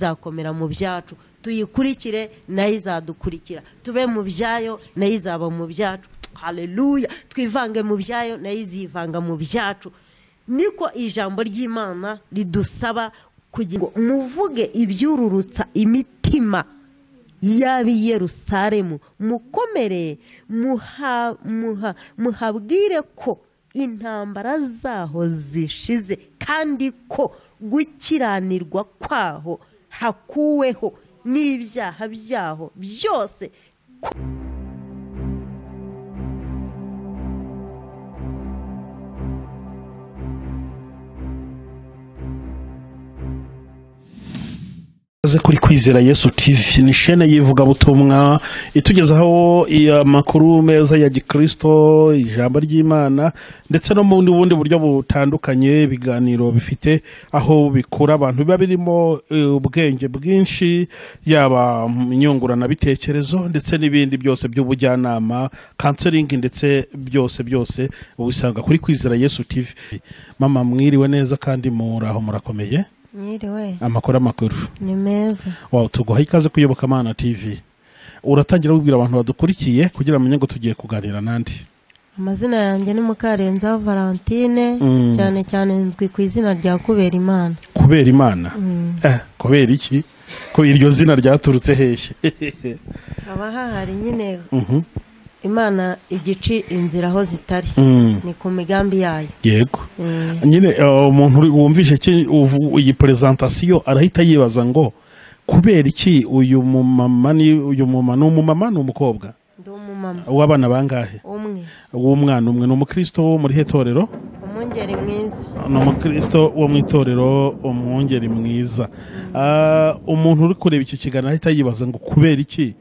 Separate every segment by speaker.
Speaker 1: izakomera mu byacu tuyikurikire nayo izadukurikira tube mu byayo nayo izaba mu byacu haleluya twivange mu byayo nayo izivanga mu byacu niko ijambo ry'imana ridusaba kugira ngo muvuge ibyururutsa imitima y'ab'i Yerusalemu mukomere muha- muha- muhabwire ko intambara zaho zishize kandi ko gukiranirwa kwaho hakuweho n'ibyaha byaho byose
Speaker 2: Ikaze kuri kwizera Yesu TV ni shene y'ivugabutumwa itugezaho amakuru meza ya gikristo ijambo ry'imana ndetse no mu bundi buryo butandukanye ibiganiro bifite aho bikura abantu biba birimo eh, ubwenge bwinshi yaba mu nyunguranabitekerezo ndetse n'ibindi byose by'ubujyanama kanseringi ndetse byose byose ubisanga kuri kwizera Yesu TV mama mwiriwe neza kandi muraho murakomeye
Speaker 3: Mwiriwe
Speaker 2: amakuru amakuru
Speaker 3: ni meza
Speaker 2: wow tuguha ikaze kuyoboka mana tv uratangira wibwira abantu badukurikiye kugira bamenye ngo tugiye kuganira nandi
Speaker 3: amazina yanjye ni Mukarenzaho Valentine cyane cyane nzwi ku izina rya kubera imana
Speaker 2: kubera imana eh, kubera iki ko iryo zina ryaturutse hehe
Speaker 3: haba hahari nyine
Speaker 2: Mhm.
Speaker 3: imana igici inzira aho zitari
Speaker 2: Mm,
Speaker 3: ni ku migambi yayo
Speaker 2: yego
Speaker 3: Mm.
Speaker 2: nyine eh, umuntu uri- wumvishe ki- uvu- iyi perezantasiyo arahita yibaza ngo kubera iki uyu mumama ni uyu mumama ni umumama ni umukobwa
Speaker 3: ndi umumama
Speaker 2: w'abana bangahe
Speaker 3: umwe
Speaker 2: w'umwana umwe ni umukristo wo muri he torero
Speaker 3: umwungeri mwiza
Speaker 2: ni umukristo wo mu itorero umwungeri mwiza Ah, umuntu uri kureba icyo kiganiro ahita yibaza ngo kubera iki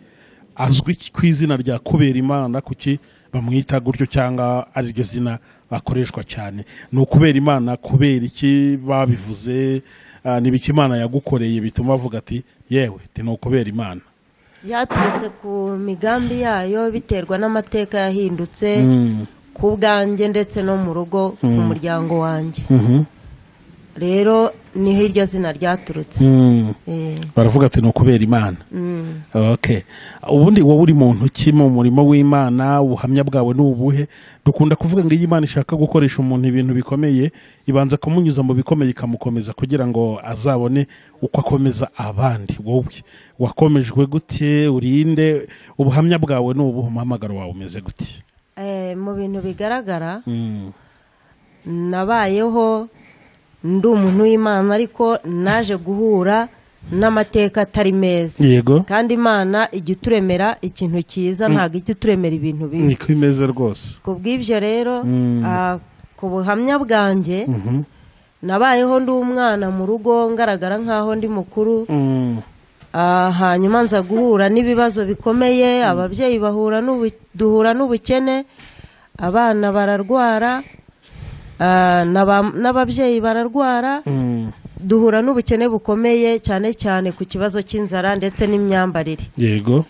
Speaker 2: azwi ku izina rya kubera imana kuki bamwita gutyo cyangwa ariryo zina bakoreshwa cyane ni ukubera imana kubera iki babivuze ah, ni ibiki imana yagukoreye bituma avuga ati yewe ti ni ukubera imana
Speaker 3: byaturutse ku migambi yayo biterwa n'amateka yahindutse ku bwanjye ndetse no mu rugo mu muryango wanjye
Speaker 2: Mhm.
Speaker 3: rero niho iryo zina ryaturutse
Speaker 2: Mm.
Speaker 3: Eh,
Speaker 2: baravuga ati ni ukubera imana
Speaker 3: mm.
Speaker 2: okay ubundi wowe uri mu ntoki mu murimo w'imana ubuhamya bwawe ni ubuhe dukunda kuvuga ngo iyo imana ishaka gukoresha umuntu ibintu bikomeye ibanza kumunyuza mu bikomeye ikamukomeza kugira ngo azabone uko akomeza abandi wowe wakomejwe gute urinde ubuhamya bwawe ni ubuhe umuhamagaro wawe umeze gute
Speaker 3: Eh, mu bintu bigaragara
Speaker 2: Mm,
Speaker 3: nabayeho ndi umuntu w'imana ariko naje guhura n'amateka atari meza
Speaker 2: yego
Speaker 3: kandi imana ijya ituremera ikintu cyiza ntabwo ijya ituremera ibintu bibi
Speaker 2: niko imeze rwose
Speaker 3: ku bw'ibyo rero
Speaker 2: Mm.
Speaker 3: ah, ku buhamya bwanjye
Speaker 2: Mhm.
Speaker 3: nabayeho ndi umwana mu rugo ngaragara nk'aho ndi mukuru
Speaker 2: Mm,
Speaker 3: Ah, hanyuma nza guhura n'ibibazo bikomeye ababyeyi bahura n'ubu- duhura n'ubukene abana bararwara ah, n'aba- n'ababyeyi bararwara
Speaker 2: mm,
Speaker 3: duhura n'ubukene bukomeye cyane cyane ku kibazo cy'inzara ndetse n'imyambarire
Speaker 2: yego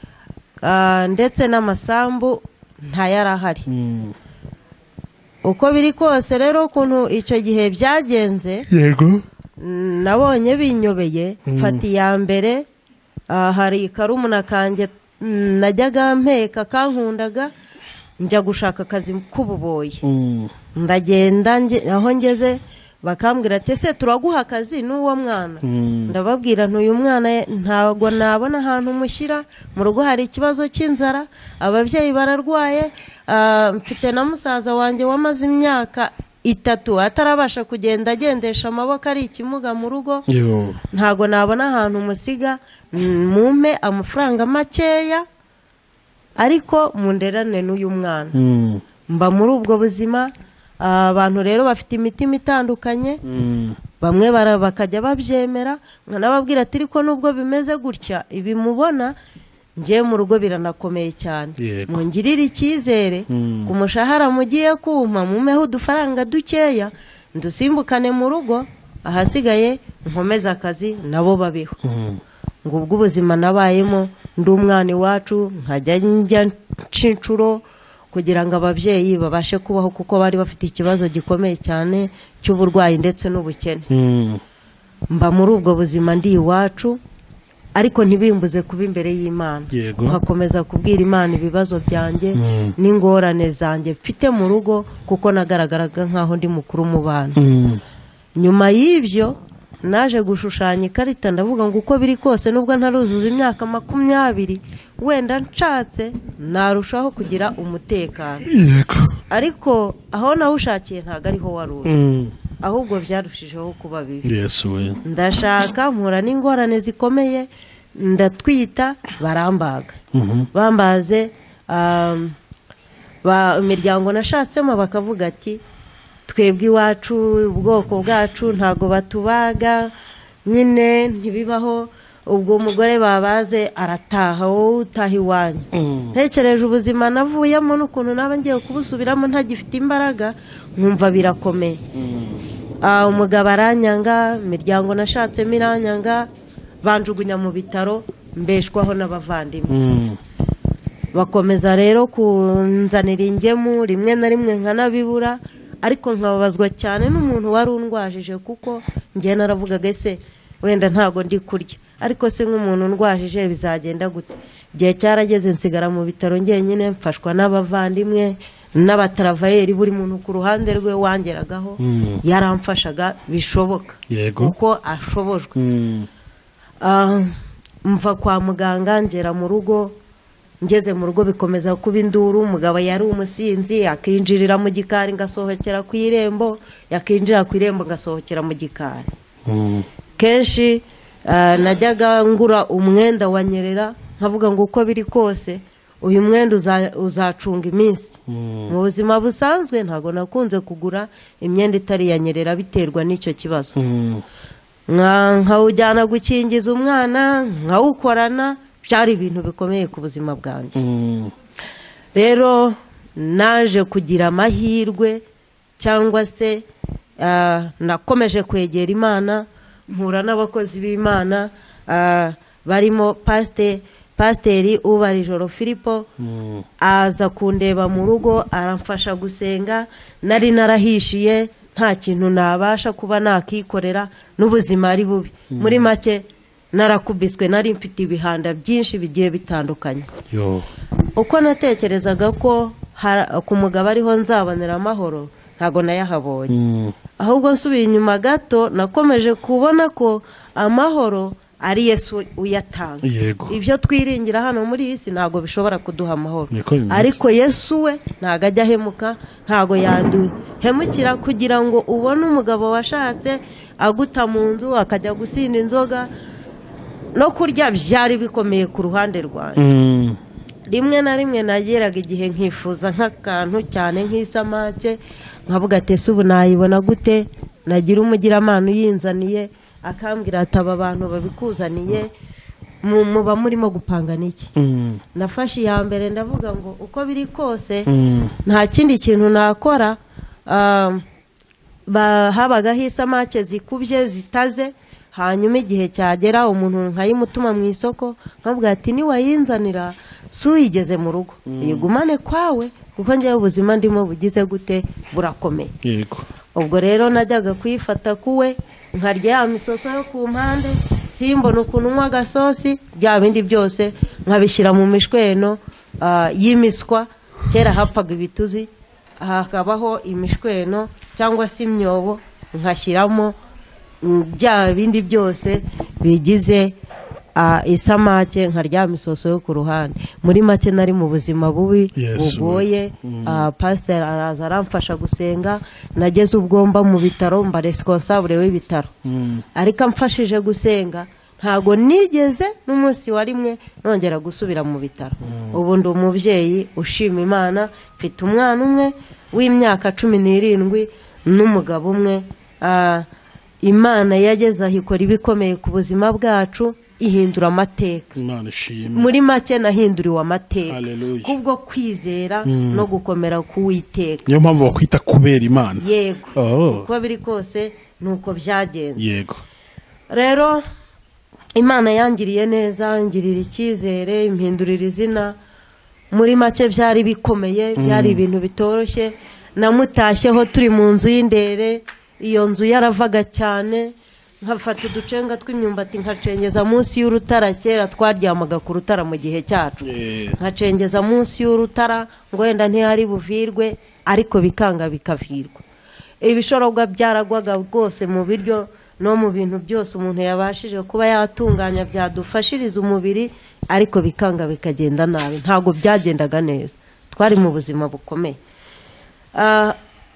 Speaker 3: Ah, ndetse n'amasambu ntayarahari
Speaker 2: Mm,
Speaker 3: uko biri kose rero ukuntu icyo gihe byagenze
Speaker 2: yego
Speaker 3: nabonye binyobeye mfata iya mbere ah, hari karumuna kanjye mm, najyaga mpeka kankundaga njya gushaka akazi k'ububoyi
Speaker 2: Mm,
Speaker 3: ndagenda nge- aho ngeze bakambwira ati ese turaguha akazi n'uwo mwana
Speaker 2: mm.
Speaker 3: ndababwira ntuyu mwana ye- ntabwo nabona ahantu mushyira mu rugo hari ikibazo cy'inzara ababyeyi bararwaye ah, mfite na musaza wanjye wamaze imyaka itatu atarabasha kugenda agendesha amaboko ari ikimuga mu rugo
Speaker 2: Yo.
Speaker 3: ntabwo nabona ahantu musiga mm, mumpe amafaranga makeya ariko munderane n'uyu mwana
Speaker 2: Mm,
Speaker 3: mba muri ubwo buzima ah, abantu rero bafite imitima itandukanye
Speaker 2: mm.
Speaker 3: bamwe bara- bakajya babyemera nkanababwira ati ariko nubwo bimeze gutya ibi mubona ngiye mu rugo biranakomeye cyane
Speaker 2: Yego.
Speaker 3: mungirire icyizere
Speaker 2: Mm.
Speaker 3: ku mushahara mugiye kumpa mumeho udufaranga dukeya ndusimbukane mu rugo ahasigaye nkomeze akazi nabo babeho ngo ubwo ubuzima nabayemo ndi umwana iwacu nkajya njya nca inshuro kugira ngo ababyeyi babashe kubaho kuko bari bafite ikibazo gikomeye cyane cy'uburwayi ndetse n'ubukene
Speaker 2: Mm,
Speaker 3: mba muri ubwo buzima ndi iwacu ariko ntibimbuze kuba imbere y'imana
Speaker 2: Yego.
Speaker 3: nkakomeza kubwira imana ibibazo byanjye
Speaker 2: Mm.
Speaker 3: n'ingorane zanjye mfite mu rugo kuko nagaragaraga nk'aho ndi mukuru mu bana
Speaker 2: Mm.
Speaker 3: nyuma y'ibyo naje gushushanya ikarita ndavuga ngo uko biri kose nubwo ntaruzuza imyaka makumyabiri wenda nshatse narushaho kugira umutekano
Speaker 2: yego
Speaker 3: ariko aho nawushakiye ntabwo ariho wari uri
Speaker 2: Mm.
Speaker 3: ahubwo byarushijeho kuba bibi
Speaker 2: yesu we
Speaker 3: ndashaka mpura n'ingorane zikomeye ndatwita barambaga
Speaker 2: Mhm.
Speaker 3: bambaze um, ba- imiryango nashatsemo bakavuga ati twebwe iwacu ubwoko bwacu ntago batubaga nyine ntibibaho ubwo umugore babaze arataha wowe utaha iwanyu
Speaker 2: Mm.
Speaker 3: ntekereje ubuzima navuyemo n'ukuntu naba ngiye kubusubiramo ntagifite imbaraga nkumva birakomeye Ah, umugabo aranyanga imiryango nashatsemo iranyanga banjugunya mu bitaro mbeshwaho n'abavandimwe
Speaker 2: Mm.
Speaker 3: bakomeza rero kunzanira ingemu rimwe na rimwe nkanabibura ariko nkababazwa cyane n'umuntu wari undwajije kuko njye naravugaga ese wenda ntago ndi kurya ariko se nk'umuntu undwajije bizagenda gute igihe cyarageze nsigara mu bitaro njyenyine mfashwa n'abavandimwe n'abataravayeri buri muntu ku ruhande rwe wangeragaho
Speaker 2: Mm.
Speaker 3: yaramfashaga bishoboka
Speaker 2: Yego.
Speaker 3: uko ashobojwe
Speaker 2: Mm.
Speaker 3: Ah, mva kwa muganga ngera mu rugo ngeze mu rugo bikomeza kuba induru umugabo yari umusinzi akinjirira mu gikari ngasohokera ku irembo yakinjira ku irembo ngasohokera mu gikari
Speaker 2: Mm.
Speaker 3: kenshi ah, najyaga ngura umwenda wa nyerera nkavuga ngo uko biri kose uyu mwenda uza- uzacunga iminsi mu buzima busanzwe ntabwo nakunze kugura imyenda itari iya nyerera biterwa n'icyo kibazo
Speaker 2: Mm.
Speaker 3: Nka- nkawujyana gukingiza umwana nkawukorana byari ibintu bikomeye ku buzima bwanjye
Speaker 2: Mm.
Speaker 3: rero naje kugira amahirwe cyangwa se ah, nakomeje kwegera imana mpura n'abakozi b'imana ah, barimo pasite pasiteri ubarijoro filipo
Speaker 2: Mm.
Speaker 3: aza kundeba mu rugo aramfasha gusenga nari narahishiye nta kintu nabasha kuba nakikorera n'ubuzima ari bubi muri make narakubiswe nari mfite ibihanda byinshi bigiye bitandukanye
Speaker 2: yo
Speaker 3: uko natekerezaga ko hara- ku mugabo ariho nzabonera amahoro ntabwo nayahabonye
Speaker 2: Mm.
Speaker 3: ahubwo nsubiye inyuma gato nakomeje kubona ko amahoro ari yesu uyatanga
Speaker 2: yego
Speaker 3: ibyo twiringira hano muri iyi si ntabwo bishobora kuduha amahoro
Speaker 2: Niko bimeze.
Speaker 3: ariko yesu we ntabwo ajya ahemuka ntabwo yaduhemukira kugira ngo ubone umugabo washatse aguta mu nzu akajya gusinda inzoga no kurya byari bikomeye ku ruhande rwanjye
Speaker 2: Mm.
Speaker 3: rimwe na rimwe nageraga igihe nkifuza nk'akantu cyane nk'isamake nkavuga ati ese ubu nayibona gute nagira umugiramana uyinzaniye akambwira ati aba bantu babikuzaniye mu- muba murimo gupanga n'iki
Speaker 2: Mm.
Speaker 3: nafashe iya mbere ndavuga ngo uko biri kose
Speaker 2: Mm.
Speaker 3: nta kindi kintu nakora ah, ba- habagaho isamake zikubye zitaze hanyuma igihe cyagera umuntu nkayimutuma mu isoko nkavuga ati niwayinzanira si uyigeze mu rugo uyigumane kwawe kuko njyewe ubuzima ndimo bugize gute burakomeye
Speaker 2: yego
Speaker 3: ubwo rero najyaga kuyifata kuwe nkarya ya misoso yo ku mpande simbona ukuntu unywa agasosi bya bindi byose nkabishyira mu mishweno ah, y'imiswa kera hapfaga ibituzi hakabaho imishweno cyangwa se imyobo nkashyiramo mm, bya bindi byose bigize ah, isamake nkaryama isoso yo ku ruhande muri make nari mu buzima bubi
Speaker 2: Yes,
Speaker 3: bugoye ah, pasiteri araza aramfasha gusenga nageze ubwo mba mu bitaro mba resikonsabure w'ibitaro ariko amfashije gusenga ntabwo nigeze n'umunsi wa rimwe nongera gusubira mu bitaro ubu ndi umubyeyi ushima imana mfite umwana umwe w'imyaka cumi n'irindwi n'umugabo umwe ah, imana yageze aho ikora ibikomeye ku buzima bwacu ihindura amateka
Speaker 2: imana ishimwe
Speaker 3: muri make nahinduriwe amateka
Speaker 2: Hallelujah.
Speaker 3: kubwo kwizera no gukomera k'uwiteka
Speaker 2: niyo mpamvu bakwita kubera imana
Speaker 3: yego
Speaker 2: Oh.
Speaker 3: uko biri kose ni uko byagenze
Speaker 2: yego
Speaker 3: rero imana yangiriye neza ngirira icyizere impindurira izina muri make byari bikomeye byari ibintu bitoroshye namutashyeho turi mu nzu y'indere iyo nzu yaravaga cyane nkafata uducenga tw'imyumbati nkacengeza munsi y'urutara kera twaryamaga ku rutara mu gihe cyacu
Speaker 2: Eh.
Speaker 3: nkacengeza munsi y'urutara ngo wenda ntihari buvirwe ariko bikanga bikavirwa ibishorogwa byaragwaga rwose mu biryo no mu bintu byose umuntu yabashije kuba yatunganya byadufashiriza umubiri ariko bikanga bikagenda nabi ntabwo byagendaga neza twari mu buzima bukomeye Ah,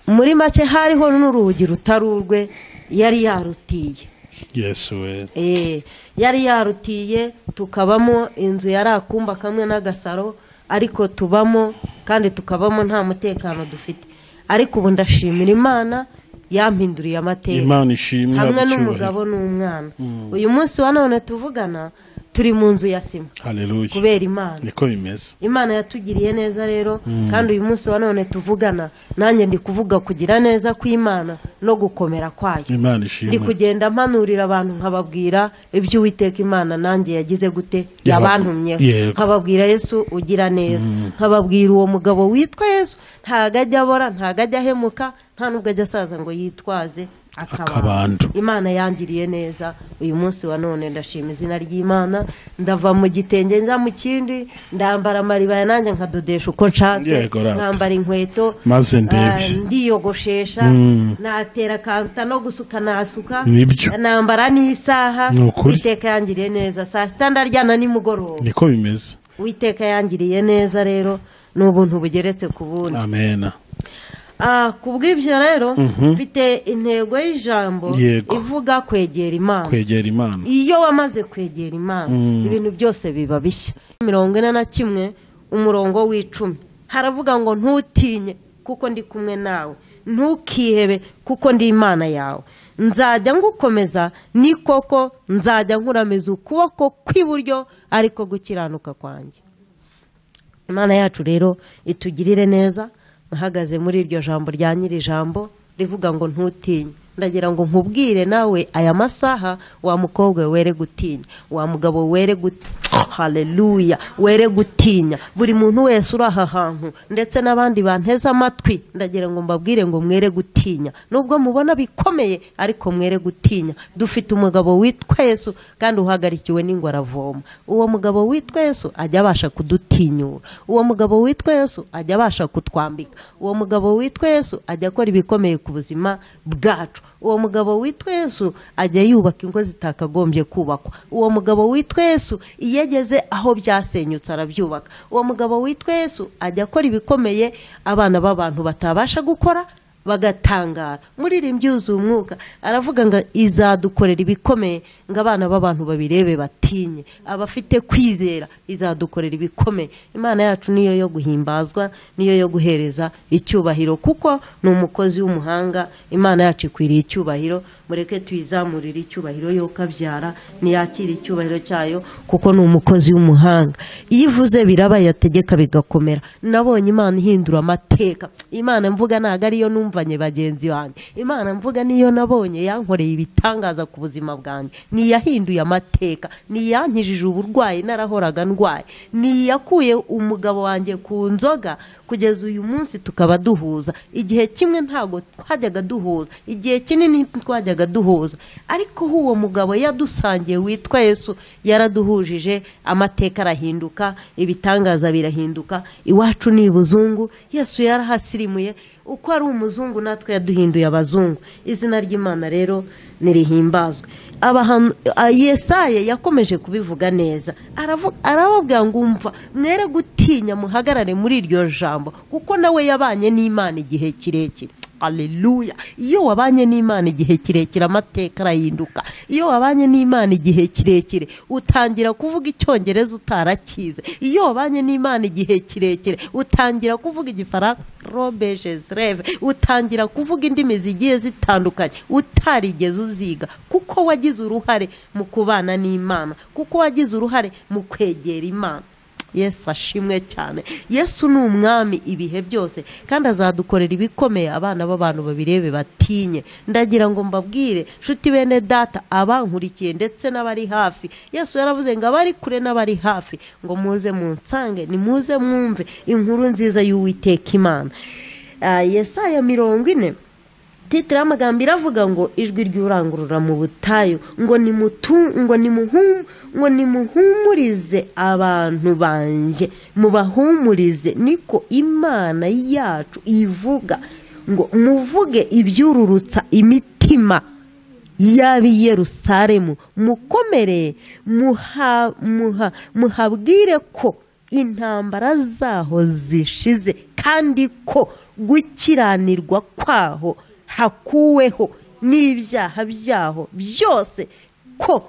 Speaker 3: muri make hariho n'urugi rutari urwe yari yarutiye
Speaker 2: yesu we
Speaker 3: Eh, yari yarutiye tukabamo inzu yari akumba kamwe n'agasaro ariko tubamo kandi tukabamo nta mutekano dufite ariko ubu ndashimira imana yampinduriye amateka
Speaker 2: imana ishimwe
Speaker 3: hamwe
Speaker 2: abacyubahiro.
Speaker 3: n'umugabo n'umwana uyu munsi wa none tuvugana turi mu nzu ya sima
Speaker 2: haleluya
Speaker 3: kubera imana
Speaker 2: niko bimeze
Speaker 3: imana yatugiriye neza rero kandi uyu munsi wa none tuvugana nanjye ndi kuvuga kugira neza kw'imana no gukomera kwayo
Speaker 2: imana
Speaker 3: ndi
Speaker 2: ishimwe
Speaker 3: kugenda mpanurira abantu nkababwira ibyo uwiteka imana nanjye yagize gute
Speaker 2: Yaba-
Speaker 3: yabantumyeho
Speaker 2: Yego.
Speaker 3: nkababwira yesu ugira neza nkababwira uwo mugabo witwa yesu ntago ajya abora ntago ajya ahemuka nta n'ubwo ajya asaza ngo yitwaze
Speaker 2: Akabando.
Speaker 3: akabando imana yangiriye neza uyu munsi wa none ndashima izina ry'imana ndava mu gitenge njya mu kindi ndambara amaribaya nanjye nkadodesha uko nshatse
Speaker 2: Yego, rata.
Speaker 3: nkambara inkweto
Speaker 2: Maze ndebe.
Speaker 3: ah, ndiyogoshesha
Speaker 2: Mm.
Speaker 3: natera kanta no gusuka nasuka
Speaker 2: Nibyo.
Speaker 3: nambara n'isaha
Speaker 2: Ni ukuri.
Speaker 3: witeka yangiriye neza saa sita ndaryana nimugoroba
Speaker 2: niko bimeze
Speaker 3: witeka yangiriye neza rero ni ubuntu bugeretse ku bundi
Speaker 2: amena
Speaker 3: Ah, ku bw'ibyo rero mfite intego y'ijambo
Speaker 2: Yego.
Speaker 3: ivuga kwegera imana
Speaker 2: kwegera imana
Speaker 3: iyo wamaze kwegera imana ibintu byose biba bishya mirongo ine na kimwe umurongo w'icumi haravuga ngo ntutinye kuko ndi kumwe nawe ntukihebe kuko ndi imana yawe nzajya ngukomeza ni koko nzajya nkuramiza ukuboko kw'iburyo ariko gukiranuka kwanjye imana yacu rero itugirire neza ahagaze muri iryo jambo rya nyiri jambo rivuga ngo ntutinye ndagira ngo nkubwire nawe aya masaha wa mukobwa we were gutinya wa mugabo we were gutinya haleluya were gutinya buri muntu wese uri aha hantu ndetse n'abandi banteze amatwi ndagira ngo mbabwire ngo mwere gutinya nubwo mubona bikomeye ariko mwere gutinya dufite umugabo witwa yesu kandi uhagarikiwe n'ingoravoma uwo mugabo witwa yesu ajya abasha kudutinyura uwo mugabo witwa yesu ajya abasha kutwambika uwo mugabo witwa yesu ajya akora ibikomeye ku buzima bwacu uwo mugabo witwa yesu ajya yubaka ingo zitakagombye kubakwa uwo mugabo witwa yesu iyo ageze aho byasenyutse arabyubaka uwo mugabo witwa yesu ajya akora ibikomeye abana b'abantu batabasha gukora bagatangara muririmbyi yuzuye umwuka aravuga ngo izadukorera ibikomeye ngo abana b'abantu babirebe batinye abafite kwizera izadukorera ibikomeye imana yacu niyo yo guhimbazwa niyo yo guhereza icyubahiro kuko ni umukozi w'umuhanga imana yacu ikwiriye icyubahiro mureke tuyizamurire icyubahiro yo kabyara ntiyakire icyubahiro cyayo kuko ni umukozi w'umuhanga iyo ivuze biraba yategeka bigakomera nabonye imana ihindura amateka imana mvuga ntabwo ariyo numvanye bagenzi banjye imana mvuga niyo nabonye yankoreye ibitangaza ku buzima bwanjye niyahinduye amateka niyankijije uburwayi narahoraga ndwaye niyakuye umugabo wanjye ku nzoga kugeza uyu munsi tukaba duhuza igihe kimwe ntabwo twajyaga duhuza igihe kinini twajyaga duhuza ariko aho uwo mugabo yadusangiye witwa yesu yaraduhujije amateka arahinduka ibitangaza birahinduka iwacu ni ibuzungu yesu yarahasirimuye uko ari umuzungu natwe yaduhinduye abazungu izina ry'imana rero nirihimbazwe Abahan- a- yesaya yakomeje kubivuga neza Aravu- arababwira ngo umva mwere gutinya muhagarare muri iryo jambo kuko nawe yabanye n'imana igihe kirekire Aleluya. Iyo wabanye n'Imana igihe kirekire amateka arahinduka. Iyo wabanye n'Imana igihe kirekire utangira kuvuga icyongereza utarakize. Iyo wabanye n'Imana igihe kirekire utangira kuvuga igifaransa robeje reve utangira kuvuga indimi zigiye zitandukanye utarigeze uziga kuko wagize uruhare mu kubana n'Imana, kuko wagize uruhare mu kwegera Imana. yesu ashimwe cyane yesu ni umwami ibihe byose kandi azadukorera ibikomeye abana b'abantu babirebe batinye ndagira ngo mbabwire nshuti bene data abankurikiye ndetse n'abari hafi yesu yaravuze ngo abari kure n'abari hafi ngo muze munsange nimuze mwumve inkuru nziza y'uwiteka imana Ah, yesaya mirongo ine titire y'amagambo iravuga ngo ijwi ry'urangurura mu butayu ngo nimutu ngo nimuhum ngo nimuhumurize abantu banjye mubahumurize niko imana yacu ivuga ngo muvuge ibyururutsa imitima y'ab'i Yerusalemu mukomere muhabwire ko intambara zaho zishize kandi ko gukiranirwa kwaho hakuweho n'ibyaha byaho byose ko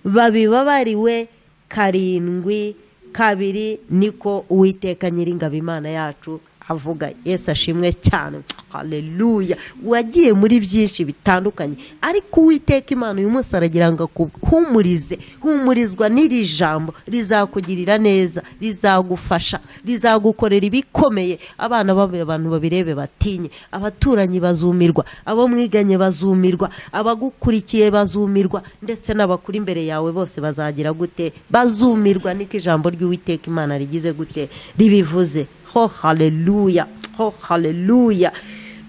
Speaker 3: babibabariwe karindwi kabiri niko uwiteka nyiringabo imana yacu avuga yesu ashimwe cyane haleluya wagiye muri byinshi bitandukanye ariko uwiteka imana uyu munsi aragira ngo akuhumurize humurizwa n'iri jambo rizakugirira neza rizagufasha rizagukorera ibikomeye abana abantu babirebe batinye abaturanyi bazumirwa abo mwiganye bazumirwa abagukurikiye bazumirwa ndetse n'abakuri imbere yawe bose bazagira gute bazumirwa niko ijambo ry'uwiteka imana rigize gute ribivuze ho haleluya ho haleluya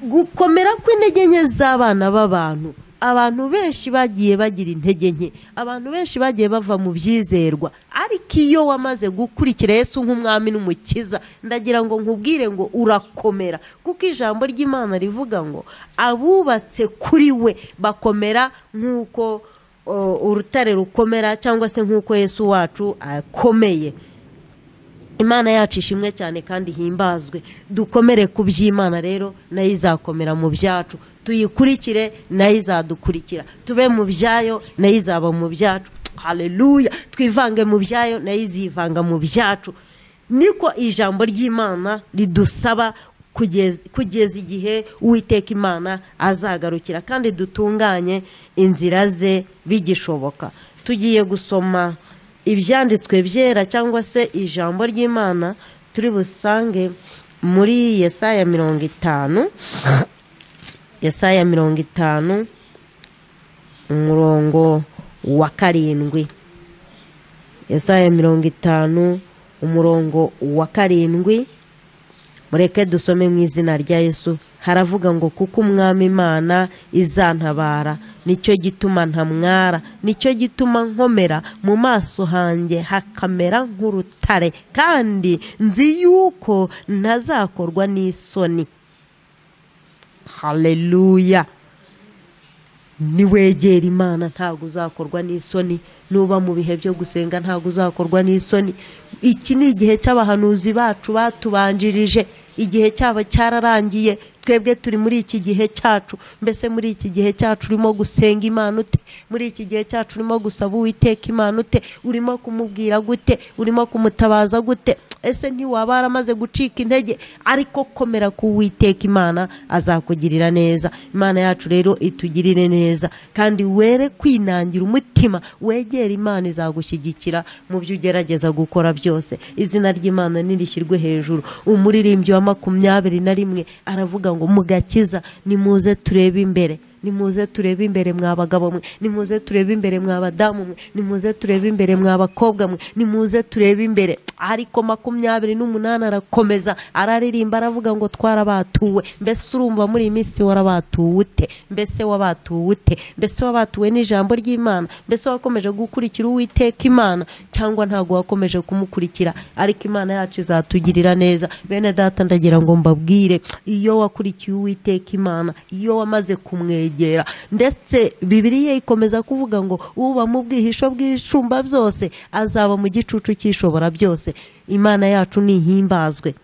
Speaker 3: gukomera kw'intege nke z'abana b'abantu abantu benshi bagiye bagira intege nke abantu benshi bagiye bava mu byizerwa ariko iyo wamaze gukurikira Yesu nk'umwami n'umukiza ndagira ngo nkubwire ngo urakomera kuko ijambo ry'imana rivuga ngo abubatse kuri we bakomera nk'uko urutare rukomera cyangwa se nk'uko Yesu wacu akomeye imana yacu ishimwe cyane kandi himbazwe dukomere ku by'imana rero nayo izakomera mu byacu tuyikurikire nayo izadukurikira tube mu byayo nayo izaba mu byacu haleluya twivange mu byayo nayo izivanga mu byacu niko ijambo ry'imana ridusaba kugeza igihe uwiteka imana azagarukira kandi dutunganye inzira ze bigishoboka tugiye gusoma ibyanditswe byera cyangwa se ijambo ry'imana turi busange muri yesaya mirongo itanu yesaya mirongo itanu umurongo wa karindwi yesaya mirongo itanu umurongo wa karindwi mureke dusome mu izina rya yesu haravuga ngo kuko umwami imana izantabara nicyo gituma ntamwara nicyo gituma nkomera mu maso hanjye hakamera nk'urutare kandi nzi yuko ntazakorwa n'isoni haleluya niwegera imana ntabwo uzakorwa n'isoni nuba mu bihe byo gusenga ntabwo uzakorwa n'isoni iki ni igihe cy'abahanuzi bacu batubanjirije igihe cyabo cyararangiye twebwe turi muri iki gihe cyacu mbese muri iki gihe cyacu urimo gusenga imana ute muri iki gihe cyacu urimo gusaba uwiteka imana ute urimo kumubwira gute urimo kumutabaza gute ese ntiwaba waramaze gucika intege ariko komera ku uwiteka imana azakugirira neza imana yacu rero itugirire neza kandi were kwinangira umutima wegera imana izagushyigikira mu byo ugerageza gukora byose izina ry'imana nirishyirwe hejuru umuririmbyi wa makumyabiri na rimwe aravuga ngo mugakiza nimuze turebe imbere nimuze turebe imbere mwa bagabo mwe nimuze turebe imbere mwa badamu mwe nimuze turebe imbere mwa bakobwa mwe nimuze turebe imbere ariko makumyabiri n'umunani arakomeza araririmba aravuga ngo twarabatuwe mbese urumva muri iyi minsi warabatuwe ute mbese wabatuwe ute mbese wabatuwe n'ijambo ry'imana mbese wakomeje gukurikira uwiteka imana cyangwa ntabwo wakomeje kumukurikira ariko imana yacu izatugirira neza bene data ndagira ngo mbabwire iyo wakurikiye uwiteka imana iyo wamaze kumwegera ndetse bibiriya ikomeza kuvuga ngo uba mu bwihisho bw'ibicumba byose azaba mu gicucu cy'ishobora byose imana yacu ntihimbazwe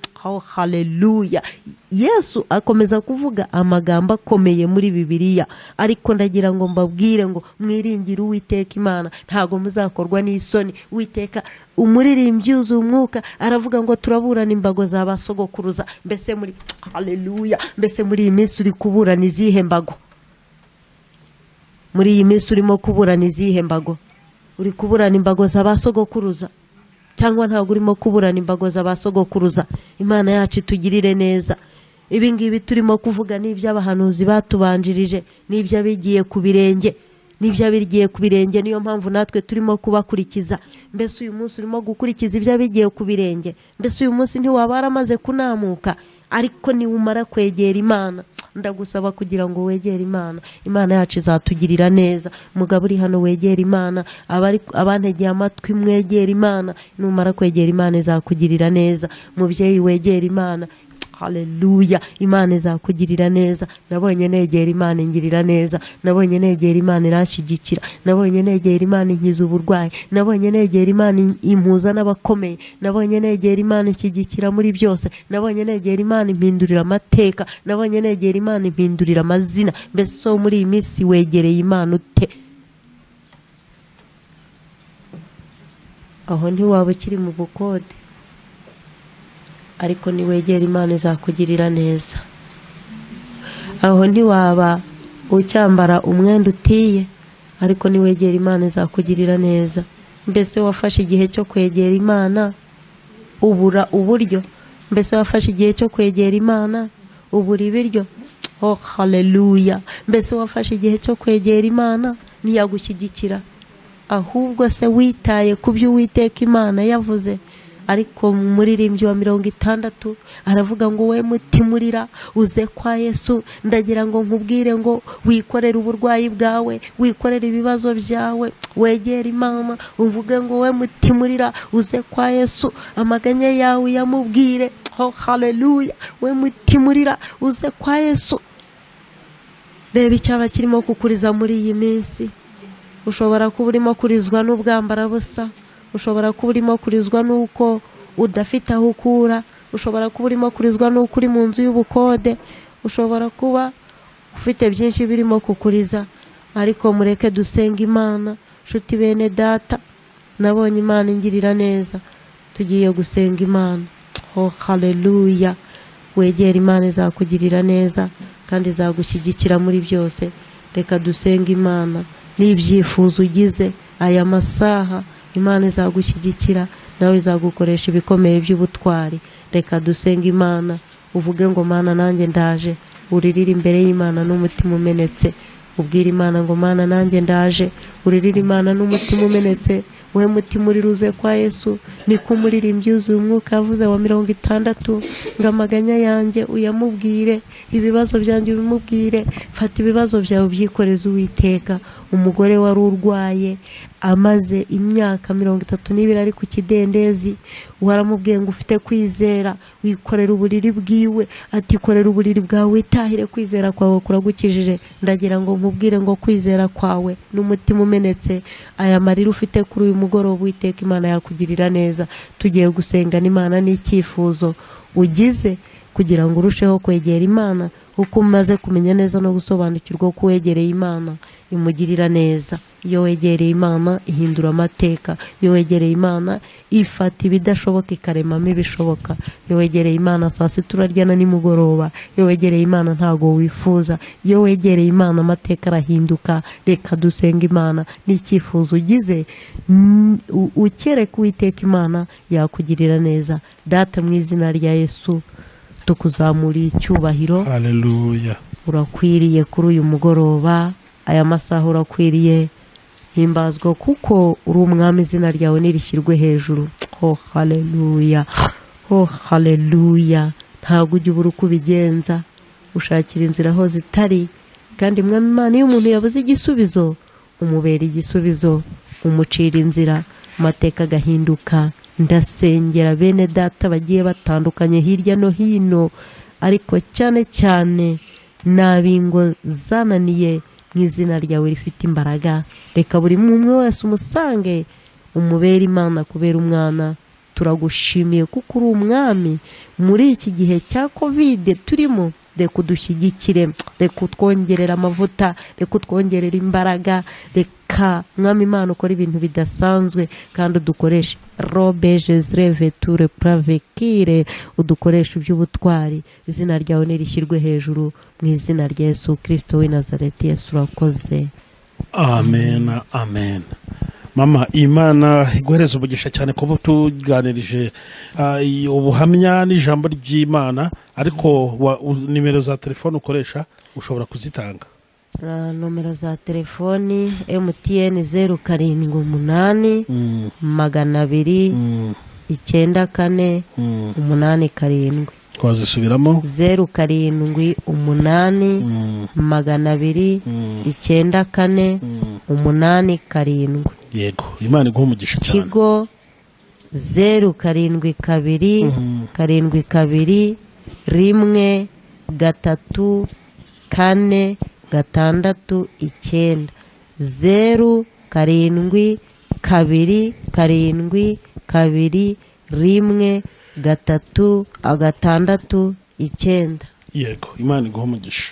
Speaker 3: haleluya yesu akomeza kuvuga amagambo akomeye muri bibiriya ariko ndagira ngo mbabwire ngo mwiringire uwiteka imana ntabwo muzakorwa n'isoni witeka umuririmbyi yuzuye umwuka aravuga ngo turaburana imbago za basogokuruza mbese muri haleluya mbese muri iyi minsi uri kuburana izihe mbago muri iyi minsi urimo kuburana izihe mbago uri kuburana imbago za ba sogokuruza cyangwa ntabwo urimo kuburana imbago za ba sogokuruza imana yacu itugirire neza ibi ngibi turimo kuvuga ni iby'abahanuzi batubanjirije n'iby'abigiye ku birenge n'iby'abigiye ku birenge niyo mpamvu natwe turimo kubakurikiza mbese uyu munsi urimo gukurikiza iby'abigiye ku birenge mbese uyu munsi ntiwaba waramaze kunamuka ariko niwumara kwegera imana ndagusaba kugira ngo wegere imana imana yacu izatugirira neza mugabo uri hano wegere imana abari abantegeye amatwi mwegere imana numara kwegera imana izakugirira neza mubyeyi wegere imana haleluya imana izakugirira neza nabonye negera imana ingirira neza nabonye negera imana irashigikira nabonye negera imana inkiza uburwayi nabonye negera imana impuza n'abakomeye nabonye negera imana ishyigikira muri byose nabonye negera imana impindurira amateka nabonye negera imana impindurira amazina mbese so muri iyi minsi wegereye imana ute aho ntiwaba ukiri mu bukode ariko niwegera imana izakugirira neza aho ntiwaba ucyambara umwenda utiye ariko niwegera imana izakugirira neza mbese wafashe igihe cyo kwegera imana ubura uburyo mbese wafashe igihe cyo kwegera imana ubura ibiryo oh haleluya mbese wafashe igihe cyo kwegera imana ntiyagushyigikira ahubwo se witaye ku byo uwiteka imana yavuze ariko muririmbyi wa mirongo itandatu aravuga ngo we mutimurira uze kwa yesu ndagira ngo nkubwire ngo wikorere uburwayi bwawe wikorere ibibazo byawe wegere imana uvuge ngo we mutimurira uze kwa yesu amaganya yawe uyamubwire ho haleluya we mutimurira uze kwa yesu reba icyaba kirimo kukuriza muri iyi minsi ushobora kuba urimo kurizwa n'ubwambara busa ushobora kuba urimo kurizwa n'uko udafite aho ukura ushobora kuba urimo kurizwa n'uko uri mu nzu y'ubukode ushobora kuba ufite byinshi birimo kukuriza ariko mureke dusenga imana nshuti bene data nabonye imana ingirira neza tugiye gusenga imana ho haleluya wegera imana izakugirira neza kandi izagushyigikira muri byose reka dusenge imana n'ibyifuzo ugize aya masaha imana izagushyigikira nawe izagukoresha ibikomeye by'ubutwari reka dusenge imana uvuge ngo mana nanjye ndaje uririre imbere y'imana n'umutima umenetse ubwira imana ngo mana nanjye ndaje uririre imana n'umutima umenetse wowe mutima uri ruze kwa yesu niko umuririmbyi yuzuye umwuka yavuze wa mirongo itandatu ngo amaganya yanjye uyamubwire ibibazo byanjye ubimubwire fata ibibazo byawe ubyikoreze uwiteka umugore wari urwaye amaze imyaka mirongo itatu n'ibiri ari ku kidendezi waramubwiye ngo ufite kwizera wikorera uburiri bwiwe ati korera uburiri bwawe witahire kwizera kwawe kuragukijije ndagira ngo nkubwire ngo kwizera kwawe n'umutima umenetse aya marira ufite kuri uyu mugoroba witeka imana yakugirira neza tugiye gusenga n'imana n'icyifuzo ugize kugira ngo urusheho kwegera imana kuko umaze kumenya neza no gusobanukirwa ko wegereye imana imugirira neza iyo wegereye imana ihindura amateka iyo wegereye imana ifata ibidashoboka ikaremamo ibishoboka iyo wegereye imana saa sita urarya na nimugoroba iyo wegereye imana ntabwo wifuza iyo wegereye imana amateka arahinduka reka dusenga imana n'icyifuzo ugize ukereka uwiteka imana yakugirira neza data mu izina rya yesu tukuzamuriye icyubahiro
Speaker 2: haleluya
Speaker 3: urakwiriye kuri uyu mugoroba aya masaha urakwiriye himbazwa kuko uri umwami izina ryawe nirishyirwe hejuru ho haleluya ho haleluya ntabwo ujya ubura uko ubigenza ushakira inzira aho zitari kandi mwami imana iyo umuntu yabuze igisubizo umubera igisubizo umucira inzira amateka agahinduka ndasengera bene data bagiye batandukanye hirya no hino ariko cyane cyane ni abingo zananiye mu izina ryawe rifite imbaraga reka buri umwe wese umusange umubera imana kubera umwana turagushimiye kuko uri umwami muri iki gihe cya kovide turimo reka udushyigikire reka utwongerera amavuta reka utwongerera imbaraga reka mwami imana ukora ibintu bidasanzwe kandi udukoreshe robe jezire veture puravekire udukoresha iby'ubutwari izina ryawe nirishyirwe hejuru mu izina rya yesu kirisito we nazareti yesu urakoze
Speaker 2: amen amen mama imana iguhereza umugisha cyane kuba tuganirije ubuhamya n'ijambo ry'imana ariko nimero za telefone ukoresha ushobora kuzitanga
Speaker 3: nomero za telefoni emutiyeni zeru karindwi umunani magana abiri icyenda kane umunani karindwi
Speaker 2: twazisubiramo
Speaker 3: zeru karindwi umunani magana abiri icyenda kane umunani karindwi
Speaker 2: yego imana iguha umugisha cyane
Speaker 3: kigo zeru karindwi kabiri karindwi kabiri rimwe gatatu kane gatandatu icyenda zeru karindwi kabiri karindwi kabiri rimwe gatatu agatandatu icyenda
Speaker 2: yego imana iguha umugisha